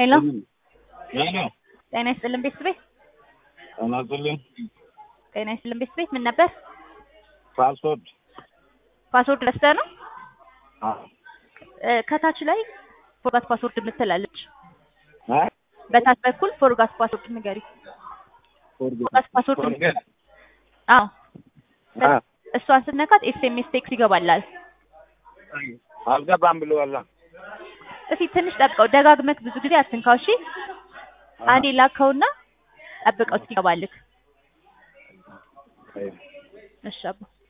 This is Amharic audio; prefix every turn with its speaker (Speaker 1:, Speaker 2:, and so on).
Speaker 1: ሄሎ
Speaker 2: ሄሎ
Speaker 1: ጤና ይስጥልን ቤት ቤት
Speaker 2: ጤና ይስጥልኝ።
Speaker 1: ጤና ይስጥልን ቤት ቤት ምን ነበር?
Speaker 2: ፓስፖርት
Speaker 1: ፓስወርድ ረስተህ ነው?
Speaker 2: አዎ።
Speaker 1: እ፣ ከታች ላይ ፎርጋት ፓስወርድ የምትላለች
Speaker 2: እ?
Speaker 1: በታች በኩል ፎርጋት ፓስወርድ ንገሪ። ፎርጋት ፓስወርድ
Speaker 2: ፎርጌት
Speaker 1: አዎ
Speaker 2: አ
Speaker 1: እሷን ስትነካት ኤስኤምኤስ ቴክስት ይገባላል።
Speaker 2: አልገባም ብለዋል።
Speaker 1: እስኪ ትንሽ ጠብቀው፣ ደጋግመህ ብዙ ጊዜ አትንካው። እሺ አንዴ ላከውና ጠብቀው እስኪገባልህ። እሺ አባ